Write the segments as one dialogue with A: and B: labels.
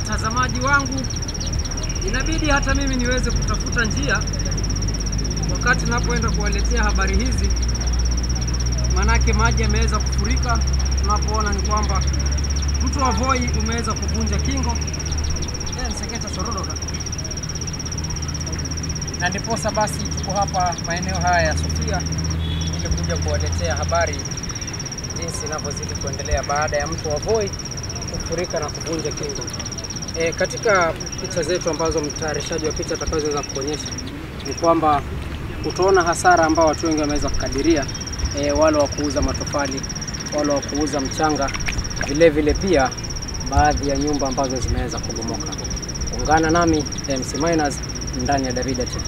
A: watazamaji wangu, inabidi hata mimi niweze kutafuta njia wakati napoenda kuwaletea habari hizi, manake maji yameweza kufurika. Tunapoona ni kwamba mto wa Voi umeweza kuvunja kingo Eh, Mseketa Sororoka, na ndiposa basi tuko hapa maeneo haya ya Sofia ili kuja kuwaletea habari jinsi inavyozidi kuendelea baada ya mto wa Voi kufurika na kuvunja kingo. E, katika picha zetu ambazo mtayarishaji wa picha atakazoweza kuonyesha ni kwamba utaona hasara ambao watu wengi wameweza kukadiria, e, wale wa kuuza matofali, wale wa kuuza mchanga, vile vile pia baadhi ya nyumba ambazo zimeweza kubomoka. Ungana nami MC Miners ndani ya Davida TV.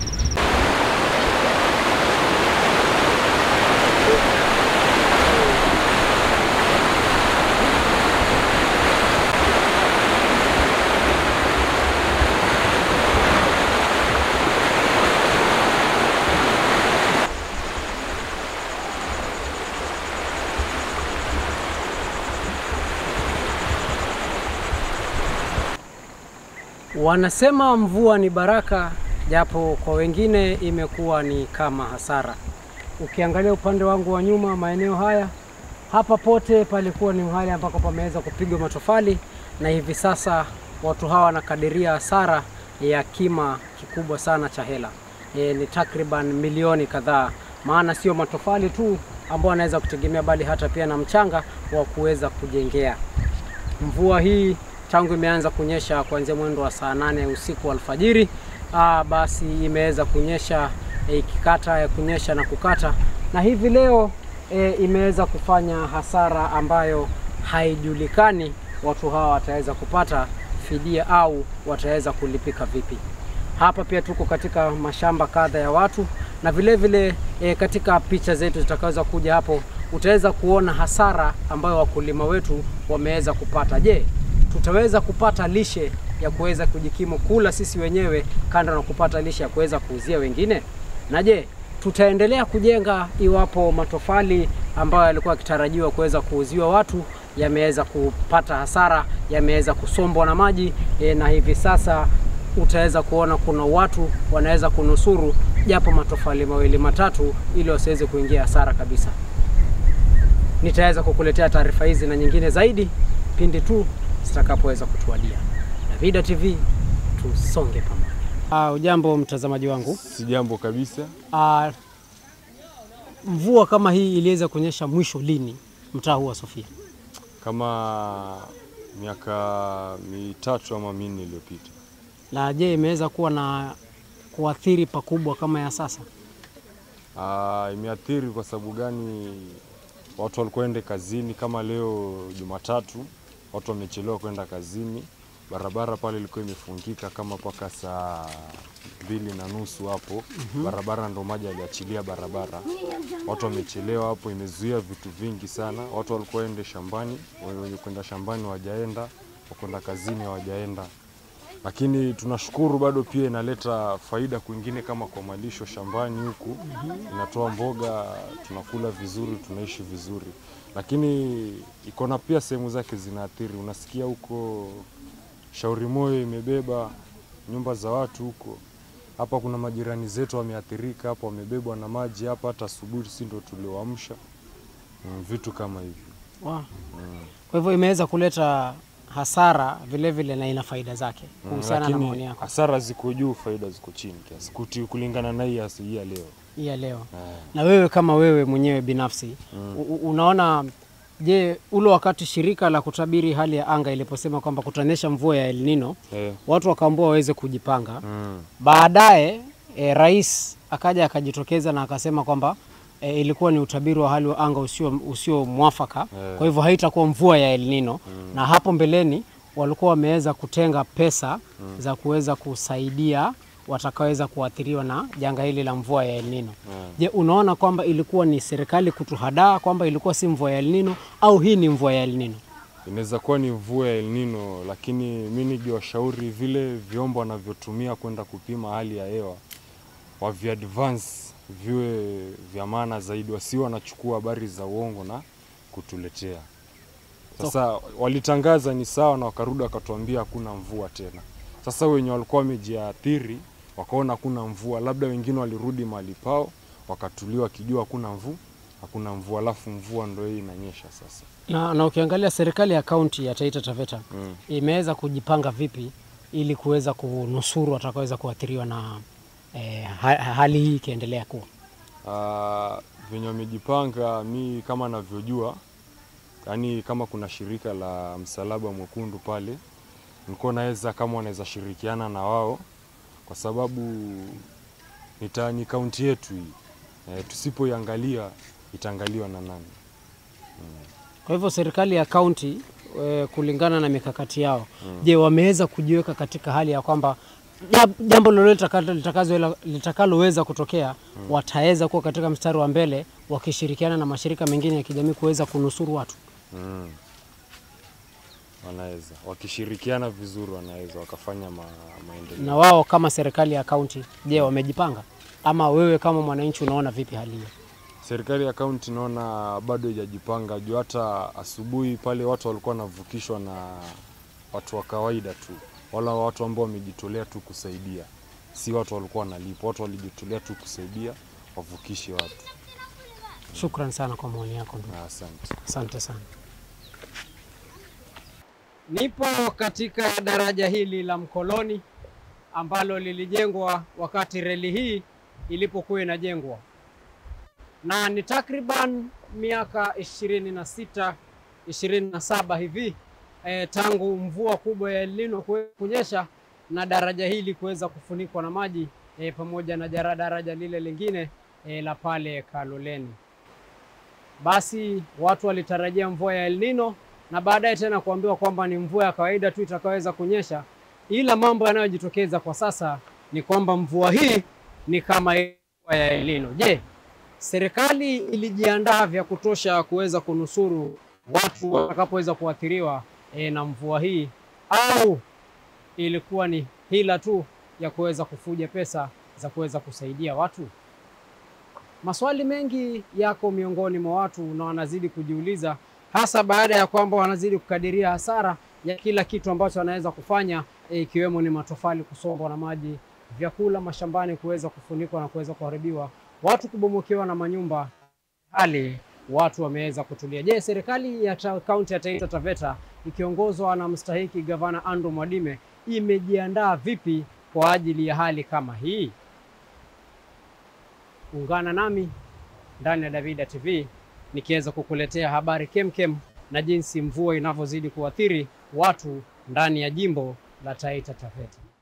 A: Wanasema mvua ni baraka, japo kwa wengine imekuwa ni kama hasara. Ukiangalia upande wangu wa nyuma, maeneo haya hapa pote palikuwa ni mahali ambako pameweza kupigwa matofali, na hivi sasa watu hawa wanakadiria hasara ya kima kikubwa sana cha hela. E, ni takriban milioni kadhaa, maana sio matofali tu ambao wanaweza kutegemea, bali hata pia na mchanga wa kuweza kujengea. Mvua hii tangu imeanza kunyesha kuanzia mwendo wa saa nane usiku alfajiri, aa, basi imeweza kunyesha e, ikikata ya kunyesha na kukata, na hivi leo e, imeweza kufanya hasara ambayo haijulikani watu hawa wataweza kupata fidia au wataweza kulipika vipi. Hapa pia tuko katika mashamba kadha ya watu na vile vile e, katika picha zetu zitakaweza kuja hapo utaweza kuona hasara ambayo wakulima wetu wameweza kupata. Je, tutaweza kupata lishe ya kuweza kujikimu kula sisi wenyewe kando na kupata lishe ya kuweza kuuzia wengine? Na je, tutaendelea kujenga iwapo matofali ambayo yalikuwa yakitarajiwa kuweza kuuziwa watu yameweza kupata hasara, yameweza kusombwa na maji e, na hivi sasa utaweza kuona kuna watu wanaweza kunusuru japo matofali mawili matatu, ili wasiweze kuingia hasara kabisa. Nitaweza kukuletea taarifa hizi na nyingine zaidi pindi tu zitakapoweza kutuadia. Davida TV, tusonge pamoja. Uh, ujambo mtazamaji wangu.
B: Si jambo kabisa.
A: Uh, mvua kama hii iliweza kuonyesha mwisho lini mtaa huu wa Sofia?
B: Kama miaka mitatu ama minne iliyopita.
A: Na je, imeweza kuwa na kuathiri pakubwa kama ya sasa?
B: Ah, imeathiri kwa sababu gani? Watu walikuwa ende kazini, kama leo Jumatatu watu wamechelewa kwenda kazini, barabara pale ilikuwa imefungika kama mpaka saa mbili na nusu hapo. Barabara ndo maji aliachilia barabara, watu wamechelewa hapo, imezuia vitu vingi sana. Watu walikuwa ende shambani, wenye kwenda shambani wajaenda, wakwenda kazini hawajaenda lakini tunashukuru bado pia inaleta faida kwingine, kama kwa malisho shambani huku inatoa mboga, tunakula vizuri, tunaishi vizuri, lakini iko na pia sehemu zake zinaathiri. Unasikia huko Shauri Moyo imebeba nyumba za watu huko. Hapa kuna majirani zetu wameathirika hapa, wamebebwa na maji hapa, hata asubuhi si ndo tulioamsha mm, vitu kama hivyo
A: Wow. Kwa hivyo imeweza kuleta hasara vile vile na ina faida zake kuhusiana na
B: lakini
A: maoni yako
B: hasara ziko juu, faida ziko chini kiasi kuti- kulingana na hii ya hii ya leo.
A: hii ya leo.
B: Eh.
A: Na wewe kama wewe mwenyewe binafsi u- u- unaona, je, ule wakati shirika la kutabiri hali ya anga iliposema kwamba kutanyesha mvua ya El Nino,
B: Eh.
A: watu wakaambiwa waweze kujipanga.
B: Mm.
A: Baadaye e, rais akaja akajitokeza na akasema kwamba e, ilikuwa ni utabiri wa hali wa anga usio, usio mwafaka
B: Eh.
A: kwa hivyo haitakuwa mvua ya El Nino na hapo mbeleni walikuwa wameweza kutenga pesa za kuweza kusaidia watakaoweza kuathiriwa na janga hili la mvua ya El Nino. Je, unaona kwamba ilikuwa ni serikali kutuhadaa kwamba ilikuwa si mvua ya El Nino au hii ni mvua ya El Nino?
B: Inaweza kuwa ni mvua ya El Nino, lakini mi nikiwashauri vile vyombo wanavyotumia kwenda kupima hali ya hewa waviadvance viwe vya maana zaidi, wasiwe wanachukua habari za uongo na kutuletea. Sasa walitangaza ni sawa, na wakarudi wakatuambia hakuna mvua tena. Sasa wenye walikuwa wamejiathiri wakaona hakuna mvua, labda wengine walirudi mahali pao wakatulia wakijua hakuna mvua, hakuna mvua, alafu mvua ndio hii inanyesha sasa.
A: Na, na ukiangalia serikali ya kaunti ya Taita Taveta
B: Mm.
A: imeweza kujipanga vipi ili kuweza kunusuru watakaoweza kuathiriwa na eh, ha, hali hii ikiendelea kuwa
B: Uh, venye wamejipanga, mi kama navyojua, yani kama kuna shirika la Msalaba Mwekundu pale, nilikuwa naweza kama wanaweza shirikiana na wao, kwa sababu nita ni kaunti yetu hii e, tusipoiangalia itaangaliwa na nani?
A: Kwa hivyo serikali ya kaunti e, kulingana na mikakati yao je, wameweza kujiweka katika hali ya kwamba jab- jambo lolote litakalo- litakazo- litakaloweza kutokea wataweza kuwa katika mstari wa mbele wakishirikiana na mashirika mengine ya kijamii kuweza kunusuru watu?
B: Mm. Wanaweza wakishirikiana vizuri, wanaweza wakafanya ma, maendeleo.
A: Na wao kama serikali ya kaunti, je, wamejipanga? Ama wewe kama mwananchi unaona vipi hali hiyo?
B: Serikali ya kaunti naona bado haijajipanga juu hata asubuhi pale watu walikuwa wanavukishwa na watu wa kawaida tu, wala watu ambao wamejitolea tu kusaidia, si watu walikuwa wanalipwa. Watu walijitolea tu kusaidia wavukishe watu.
A: Shukran sana kwa maoni yako ndugu.
B: Na asante.
A: Asante sana. Nipo katika daraja hili la Mkoloni ambalo lilijengwa wakati reli hii ilipokuwa inajengwa, na ni takriban miaka ishirini na sita ishirini na saba hivi e, tangu mvua kubwa ya El Nino kuwe- kunyesha na daraja hili kuweza kufunikwa na maji e, pamoja na jara- daraja lile lingine e, la pale Kaloleni. Basi watu walitarajia mvua ya El Nino na baadaye tena kuambiwa kwamba ni mvua ya kawaida tu itakayoweza kunyesha, ila mambo yanayojitokeza kwa sasa ni kwamba mvua hii ni kama ile mvua ya El Nino. Je, serikali ilijiandaa vya kutosha kuweza kunusuru watu watakapoweza kuathiriwa e, na mvua hii au ilikuwa ni hila tu ya kuweza kufuja pesa za kuweza kusaidia watu? Maswali mengi yako miongoni mwa watu na wanazidi kujiuliza, hasa baada ya kwamba wanazidi kukadiria hasara ya kila kitu ambacho wanaweza kufanya, eh, ikiwemo ni matofali kusombwa na maji, vyakula mashambani kuweza kufunikwa na kuweza kuharibiwa, watu kubomokewa na manyumba, hali watu wameweza kutulia. Je, serikali ya ta- kaunti ya Taita Taveta ikiongozwa na mstahiki gavana Andrew Mwadime imejiandaa vipi kwa ajili ya hali kama hii? Ungana nami ndani ya Davida TV nikiweza kukuletea habari kemkem na jinsi mvua inavyozidi kuathiri watu ndani ya jimbo la Taita Taveta.